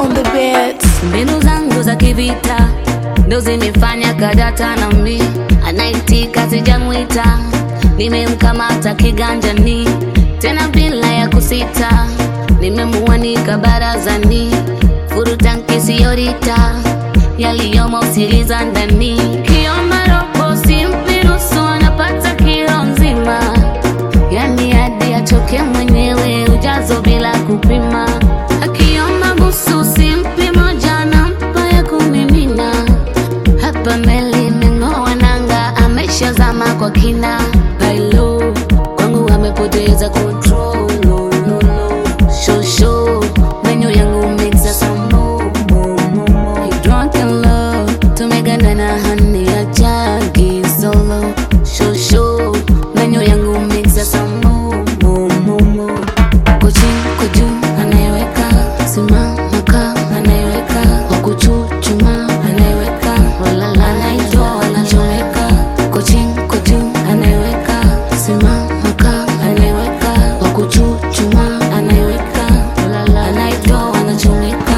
on the beat. mbinu zangu za kivita ndo zimefanya kadata na mi anaitika sijamwita nimemkamata kiganjani tena bila ya kusita nimemuanika barazani furutanki siyorita yaliyomo usiliza ndani kiomba robo simpirusu anapata kilo nzima yani hadi achoke mwenyewe ujazo bila kupima akiomba busu simpi moja nampa ya kumimina hapa meli imeng'oa nanga ameshazama kwa kina bailo kwangu amepoteza control no, no, no. Show, show. menyu yangu mixa samo drunk in love tumegandana hani ya jagi solo show, show. menyu yangu mixa samo kochi koju anayeweka simama ka anayeweka wakuchuchuma anayeweka walala anaitwa wanachoweka kochi koju anayeweka simama ka anayeweka wakuchuchuma anayeweka walala anaitwa wanachoweka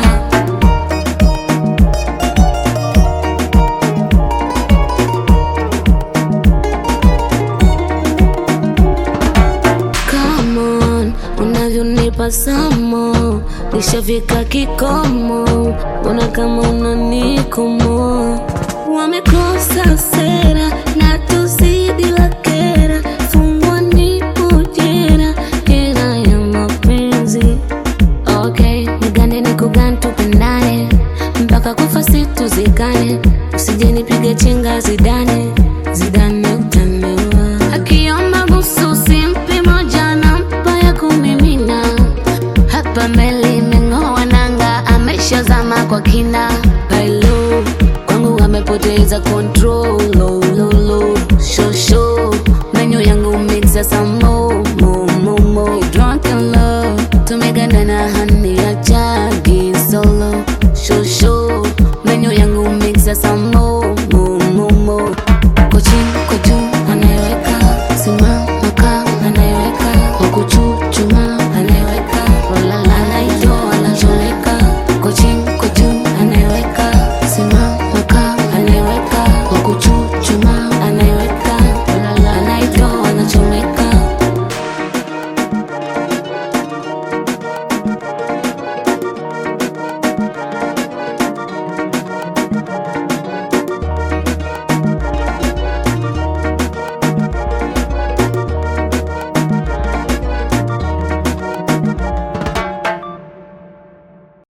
Come on, unavyonipa samo nishafika kikomo, mbona kama unanikomo? Wamekosa sera na tuzidi wakera, fungwa nipo jera, jera ya mapenzi. Okay, nigande nikugane tupendane mpaka kufa situzikane, usije nipige chenga zidane zidane utaniwa. Akiomba busu simpi moja nampa ya kumimina, hapa meli imeng'oa nanga, ameshazama kwa kina. Bailo kwangu amepoteza control, lo, lo, lo. Show, show. menyu yangu mixa samo mo, mo, mo. Drunk in love tumegandana hani ya jagi solo show, show.